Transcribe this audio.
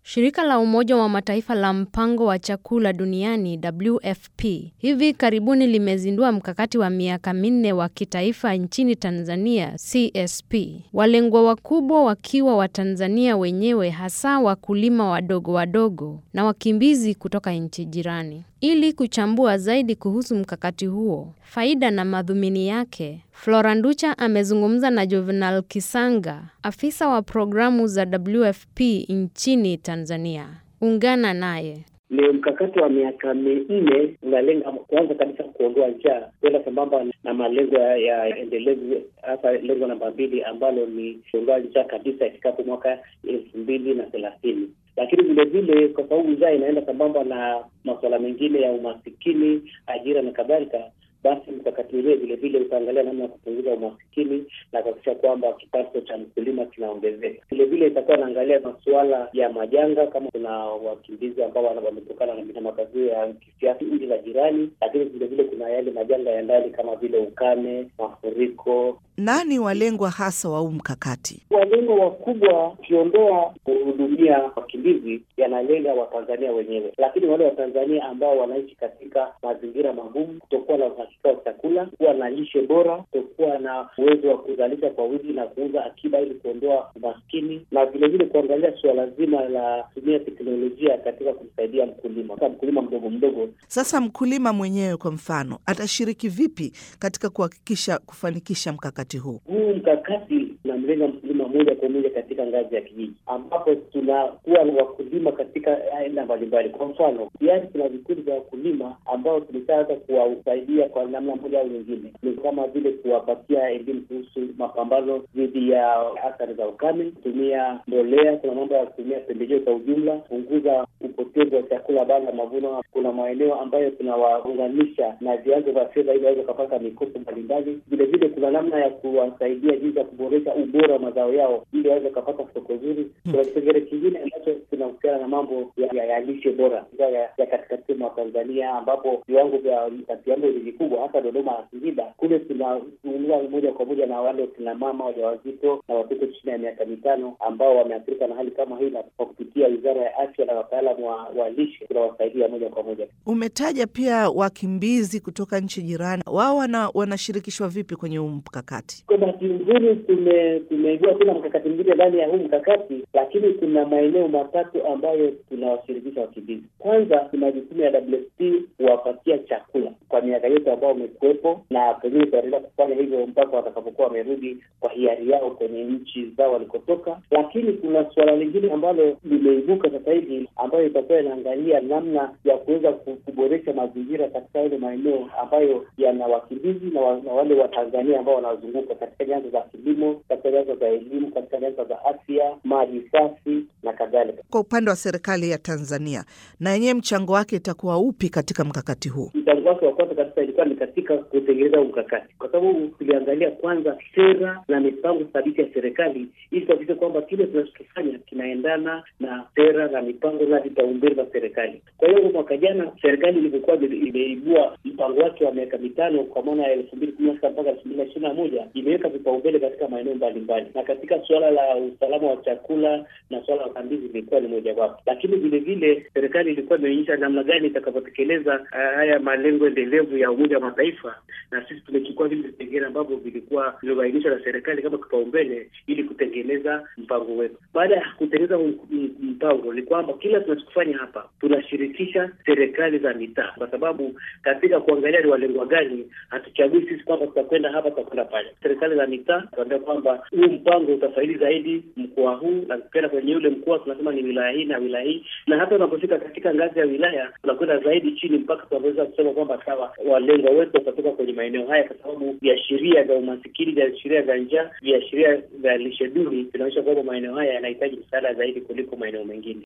Shirika la Umoja wa Mataifa la Mpango wa Chakula Duniani WFP hivi karibuni limezindua mkakati wa miaka minne wa kitaifa nchini Tanzania CSP. Walengwa wakubwa wakiwa Watanzania wenyewe hasa wakulima wadogo wadogo na wakimbizi kutoka nchi jirani. Ili kuchambua zaidi kuhusu mkakati huo, faida na madhumuni yake, Flora Nducha amezungumza na Juvenal Kisanga, afisa wa programu za WFP nchini Tanzania. Ungana naye. Ni mkakati wa miaka minne unalenga kwanza kabisa kuondoa njaa, kwenda sambamba na malengo ya endelevu, hasa lengo namba mbili ambalo ni kuondoa njaa kabisa ifikapo mwaka elfu mbili na thelathini lakini vile vile kwa sababu njaa inaenda sambamba na masuala mengine ya umasikini, ajira na kadhalika, basi mkakati ule vile vile utaangalia namna ya kupunguza umasikini na kuhakikisha kwamba kipato cha mkulima kinaongezeka. Vile vile itakuwa inaangalia masuala ya majanga, kama kuna wakimbizi ambao wametokana na matatizo ya kisiasa nchi za jirani, lakini vile vile kuna yale majanga ya ndani kama vile ukame, mafuriko. Nani walengwa hasa wa huu mkakati? Walengwa wakubwa, ukiondoa kuhudumia wakimbizi, yanalenga Watanzania wenyewe, lakini wale Watanzania ambao wanaishi katika mazingira magumu, kutokuwa na uhakika wa chakula, kuwa na lishe bora, kutokuwa na uwezo wa kuzalisha kwa wingi na kuuza akiba ili kuondoa umaskini, na vile vile kuangalia suala zima la kutumia teknolojia katika kumsaidia mkulima, hasa mkulima mdogo mdogo. Sasa mkulima mwenyewe kwa mfano atashiriki vipi katika kuhakikisha kufanikisha mkakati huu? Huu mkakati unamlenga mkulima moja kwa moja katika ngazi ya kijiji, ambapo tunakuwa na wakulima katika aina mbalimbali. Kwa mfano, tayari kuna vikundi vya wakulima ambao tulishaanza kuwasaidia kwa namna moja au nyingine, ni kama vile kuwapatia elimu kuhusu mapambano dhidi ya athari za ukame, kutumia mbolea, kuna mambo ya kutumia pembejeo kwa ujumla, kupunguza upotevu wa chakula baada ya mavuno. Kuna maeneo ambayo tunawaunganisha na vyanzo vya fedha ili waweze kupata mikopo mbalimbali. Vile vile kuna namna ya kuwasaidia jinsi ya kuboresha ubora wa mazao yao ili waweze kupata soko zuri. Kuna kipengele kingine ambacho kinahusiana na mambo ya, ya lishe bora ya, ya katikati mwa Tanzania ambapo viwango vya utapiamlo ni vikubwa, hasa Dodoma na Singida. Kule tunazungumza moja kwa moja na wale kina mama wajawazito na watoto chini ya miaka mitano ambao wameathirika na hali kama hii, na kwa kupitia Wizara ya Afya na wataalamu wa, wa lishe tunawasaidia moja kwa moja. Umetaja pia wakimbizi kutoka nchi jirani, wao wana, wanashirikishwa vipi kwenye huu mkakati? Kwa bahati nzuri tume- tumeibua tena mkakati mwingine ndani ya huu mkakati, lakini kuna maeneo matatu ambayo tunawashirikisha wakimbizi. Kwanza tuna jukumu ya WFP kuwapatia chakula kwa miaka yote ambao wamekuwepo, na pengine tutaendelea kufanya hivyo mpaka watakapokuwa wamerudi kwa hiari yao kwenye nchi zao walikotoka. Lakini kuna suala lingine ambalo limeibuka sasa hivi ambayo itakuwa inaangalia namna ya kuweza kuboresha mazingira katika yale maeneo ambayo yana wakimbizi na, wa, na wale Watanzania ambao wanazunguka katika nyanja za kilimo, katika nyanja za elimu, katika nyanja za afya, maji safi na kadhalika. Kwa upande wa serikali ya Tanzania, na yenyewe mchango wake itakuwa upi katika mkakati huu? Mchango wake wa kwanza kabisa ilikuwa ni katika kutengeneza huu mkakati, kwa sababu tuliangalia kwanza sera na mipango thabiti ya serikali ili tuhakikishe kwamba kile tunachokifanya kinaendana na sera na mipango na vipaumbele vya serikali. Kwa hiyo mwaka jana serikali ilivyokuwa imeibua mpango wake wa miaka mitano kwa maana ya elfu mbili kumi na sita mpaka elfu mbili na ishirini na moja imeweka vipaumbele katika maeneo mbalimbali, na katika suala la usalama wa chakula na suala la wakimbizi ilikuwa ni mojawapo, lakini vile vile serikali ilikuwa imeonyesha namna gani itakavyotekeleza haya malengo endelevu ya Umoja wa Mataifa, na sisi tumechukua vile vipengele ambavyo vilikuwa vimebainishwa na serikali kama kipaumbele ili kutengeneza mpango wetu. Baada ya kutengeneza mpango, ni kwamba kila tunachokifanya hapa tunashirikisha serikali za mitaa, kwa sababu katika kuangalia ni walengwa gani, hatuchagui sisi kwamba tutakwenda hapa tutakwenda pale. Serikali za mitaa tunaambia kwamba huu mpango utafaidi zaidi mkoa huu, na tukienda kwenye ule mkoa tunasema ni wilaya hii na wilaya hii, na hata unapofika katika ngazi ya wilaya tunakwenda zaidi chini mpaka tunaweza kusema kwamba sawa, walengwa wetu watatoka kwenye maeneo haya, kwa sababu viashiria vya umasikini, viashiria vya njaa, viashiria vya lishe duni vinaonyesha kwamba maeneo haya yanahitaji msaada zaidi kuliko maeneo mengine.